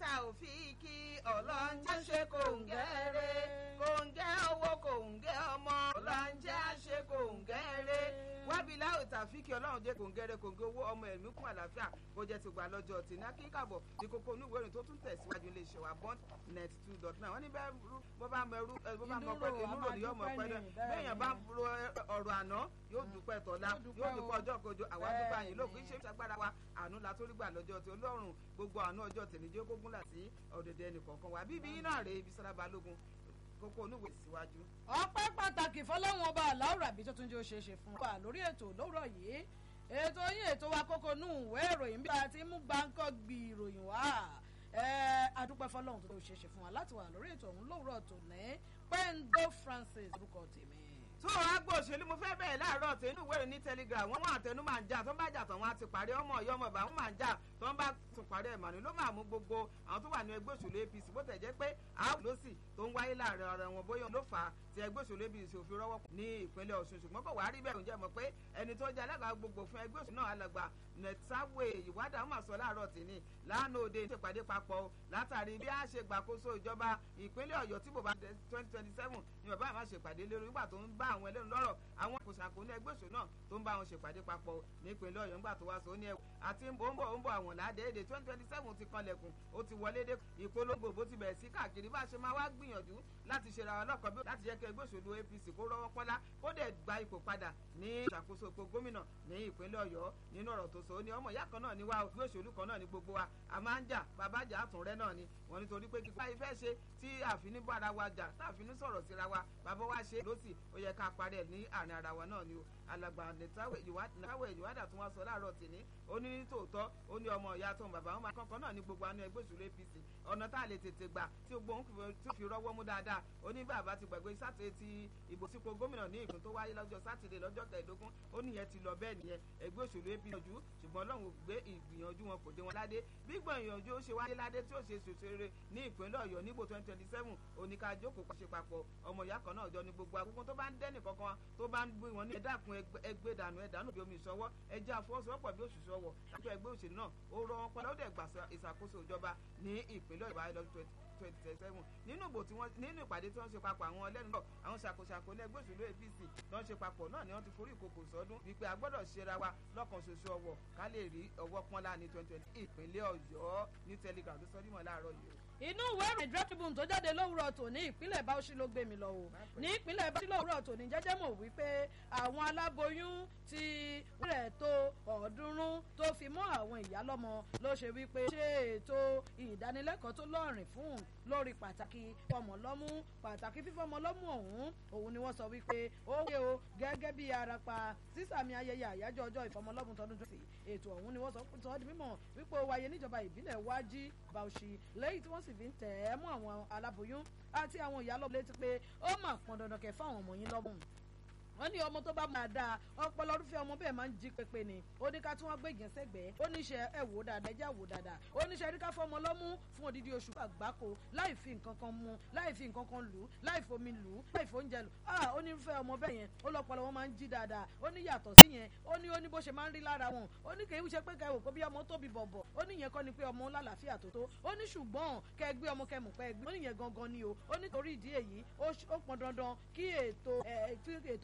tàòfíìkì ọlọ́njẹ́ ṣe kòǹgẹ́rẹ́ kòǹgẹ́ owó kòǹgẹ́ ọmọ ọlọ́njẹ́ ṣe kòǹgẹ́rẹ́ wábìlá òtàfíìkì ọlọ́run jẹ́ kòǹgẹ́rẹ́ kòǹgẹ́ owó ọmọ ẹ̀mí kún àlàáfíà kó jẹ́ ti gbà lọ́jọ́ tì ní akíkàbọ̀ ní kókó onúwèé ìròyìn tó tún tẹ̀síwájú ilé iṣẹ́ wa bond net two dot nine wọ́n ní bẹ́ẹ̀ bó bá mọ ẹrú bó bá mọ pẹ́ inú ròyìn yóò mọ pẹ́ dẹ́ bẹ́ẹ̀yàn bá ro ọ̀rọ̀ àná yóò dúpẹ́ tọ̀la yóò dúpẹ́ ọjọ́ kojú àwa dúpẹ́ àyìn lóògùn iṣẹ́ ìṣàgbára wa àánú la tó rí gbà lọ́jọ́ tí ọlọ́run gbogbo àánú ọjọ́ tèmi jẹ́ kógún là sí ọ̀dẹ̀dẹ̀ ẹnìkọ̀ọ̀kan wa bíbí iná rèé ibi sára balógun kókó onúwèé síwájú. ọpẹ́ pàtàkì fọlọ́run ọba aláwùrà bí tó tún jẹ́ òṣèṣe fún wa lórí ètò lówùrọ̀ yìí ètò yín ètò wa kókó nù ìwé ìròyìn bí a ti mú gbáǹkọ́ gbi ìròyìn wá adúpẹ́ fọlọ́run tó tó òṣèṣe fún wa láti wà lórí ètò ọ̀hún lówùrọ̀ tòní pendo francis orúkọ tèmi tó agbó òṣèlú mo fẹ́ bẹ̀rẹ̀ láàárọ̀ tí inú ìwéèrè ní telegram wọ́n wọ́n àtẹnu máa ń jà tó ń bá jà tán wọ́n á ti parí ọmọ ọ̀yọ́ ọmọ ìbá wọn máa ń jà tó ń bá tún parí ẹ̀ màní ló máa mú gbogbo àwọn tó wà ní ẹgbẹ́ òṣèlú apc bó tẹ̀ jẹ́ pé àwọn ló sì tó ń wáyé láàrin ọ̀rọ̀ wọn bóyá ló fà á ti ẹgbẹ́ òṣèlú apc òfin rọ́wọ́ ní ìpínlẹ̀ ọ̀ṣun ṣùgbọ́n kò wá rí bẹ́ẹ̀ ǹjẹ́ mọ̀ pé ẹni tó jẹ́ alága gbogbo fún ẹgbẹ́ òṣèlú náà alàgbà nẹ̀tàwé ìwádà wọn máa sọ láàárọ̀ tìní lánàá òde ìṣèpàdé papọ̀ látàrí bí a ṣe gbàkóso ìjọba ìpínlẹ̀ ọ̀yọ́ tí bò bá twenty twenty seven ni bàbá àmà ṣèpàdé lórí nígbà tó ń bá àwọn ẹlẹ́nu lọ́rọ̀ àwọn kòsàkó ní ẹgbẹ́ òṣèlú náà tó ń bá wọn ṣèpàdé papọ̀ nípínlẹ̀ ọ̀yọ́ nígbà tó wá sọ ní ẹ̀wọ̀ àti ń bọ̀ ń bọ̀ ń bọ̀ àwọn ládẹ́ẹ̀dẹ̀ twenty twenty seven ti kanlẹ̀kùn ó ti wọlé dé ìpolongo bó ti bẹ̀rẹ̀ sí káàkiri bá a ṣe máa wá gbìyànjú láti ṣe ra wa lọ́kàn bí láti jẹ́ kí ẹgbẹ́ òṣèlú apc kó rọ́wọ́ pọ́nlá kó dẹ̀ gba ipò padà ní ìṣàkóso ipò gómìnà ní ìpínlẹ̀ ọ̀yọ́ nínú ọ̀rọ̀ tó sọ ó ní ọmọ ìyá kan náà ní wá ẹgbẹ́ òṣèlú kan náà ní gbogbo wa a máa ń jà bàbá jà àtúnrẹ́ náà ni wọ́n nítorí pé kíkọ́ ìfẹ́ ṣe tí àfin bára wa jà táàfin sọ̀rọ̀ síra wa bàbá wa ṣe lọ́sì ó yẹ ká parí ẹ̀ ní àárín ara wa náà ni o alàgbà nìtawẹ̀ ìwádà tó wá sọ láàárọ̀ tìní ó ní ní tòótọ́ ó ní ọmọ ìyá tó ń bàbá wọn máa kankan náà ní gbogbo àánú ẹgbẹ́ òṣèlú apc ọ̀nà tá a lè tètè gbà tí gbogbo òun tó fi rọ́wọ́ mú dáadáa ó ní bàbá ti gbàgbé sátidé ti ìbò sípò gómìnà ní ìpín tó wáyé lọ́jọ́ sátidé lọ́jọ́ kẹẹ̀ẹ́dógún ó níyẹn ti lọ bẹ́ẹ̀ nìyẹn ẹgbẹ́ òṣèlú apc yanjú ṣùgbọ́n ọlọ́run gbé ìgbìyànjú wọn kò dé wọn ládé bí gbìyànjú ó ṣe wáyé ládé tí ó ṣe ṣòṣèré ní ìpínlẹ̀ ọ̀yọ́ níbo twenty twenty seven oníkàjókòó kọ́ ṣe papọ̀ ọmọ ìyá kan náà jọ ní gbogbo agbógun tó bá ń dẹ́nì kankan tó bá ń gbé wọn ní ẹ̀dàkùn ẹgbẹ́ dànù ẹ̀dánù bí omi ìṣọwọ́ ẹjẹ́ àfọwọ́sowọ́pọ̀ bí òṣìṣẹ́ ọwọ́ láti ẹgbẹ́ òṣèlú náà ó rọ wọn padà ó dẹ̀ gbà ìṣàkóso ìjọba ní ìpínlẹ̀ ìbáyé lọ́dún twenty twenty seven nínú ìbò tí wọ́n nínú ìpàdé tí wọ́n ṣe papọ̀ àwọn ẹlẹ́nu náà àwọn ṣàkóṣàkó ní ẹgbẹ́ òṣèlú apc tí wọ́n ṣe papọ̀ náà ni wọ́n ti forí ìkòkò sọ́dún wípé a gbọ́dọ̀ ṣera wa lọ́kàn ṣoṣo ọwọ́ ká lè rí ọwọ́ pọ́nlá ní twenty twenty ìpínlẹ̀ ọ̀yọ́ ní telegram ló sọ́dún mọ́ láàárọ̀ yìí inú ìwé ìròyìn draft tribune tó jáde lówùrọ̀ tòní ìpínlẹ̀ báwọ̀sí ló gbé mi lọ o ní ìpínlẹ̀ báwọ̀sí lówùrọ̀ tòní jẹ́jẹ́ mọ̀ wípé àwọn aláboyún ti rẹ̀ tó ọ̀ọ́dúnrún tó fi mọ́ àwọn ìyálọ́mọ ló ṣe wípé ṣe ètò ìdánilẹ́kọ̀ọ́ tó lọ́rìn fún lórí pàtàkì fọmọlọ́mú pàtàkì fífọmọlọ́mú ọ̀hún òun ni wọ́n sọ wípé ó wé o gẹ́gẹ́ bí arapa sísàmì ayẹyẹ àyájọ́ ọjọ́ ìfọmọlọ́mú tọdún tó sì ètò ọ̀hún ni wọ́n sọ sọ di mímọ̀ wípé ó wáyé níjọba ìbílẹ̀ wájí bauchi lẹ́yìn tí wọ́n sì fi ń tẹ̀ ẹ́ mọ́ àwọn aláboyún àti àwọn ìyálọ́mọ létí pé ó mà pọn dandan kẹ́ fáwọn ọmọ yín lọ́mú wọ́n ní ọmọ tó bá máa dáa ọpọlọ orúfẹ́ ọmọ bẹ́ẹ̀ máa ń jí pépé ni ó ní ká tí wọ́n gbé ìgbésẹ̀gbẹ́ ó ní ṣe ẹ wò dáadáa ẹjẹ́ wò dáadáa ó ní ṣe rí ká fọmọ lọ́mú fún odidi oṣù àgbákò láì fi nǹkan kan mu láì fi nǹkan kan lù ú láì fomi lù ú láì fóúnjẹ lù ah ó ní irúfẹ́ ọmọ bẹ́ẹ̀ yẹn ó lọ́pọlọ wọn máa ń jí dáadáa ó ní yàtọ̀ sí yẹn ó ní ó ní bó ṣe máa ń rí lára wọn ó ní kèé ṣe pé kẹ́ wò kó bí ọmọ tóbi bọ̀bọ̀ ó ní yẹn kọ́ ni pé ọmọ lálàáfíà tó tó ó ní ṣùgbọ́n kẹ́ gbé ọmọ kẹ́ mọ̀ pẹ́ gbé ó ní yẹn gangan ni o ó ní torí ìdí èyí ó pọn dandan kí ètò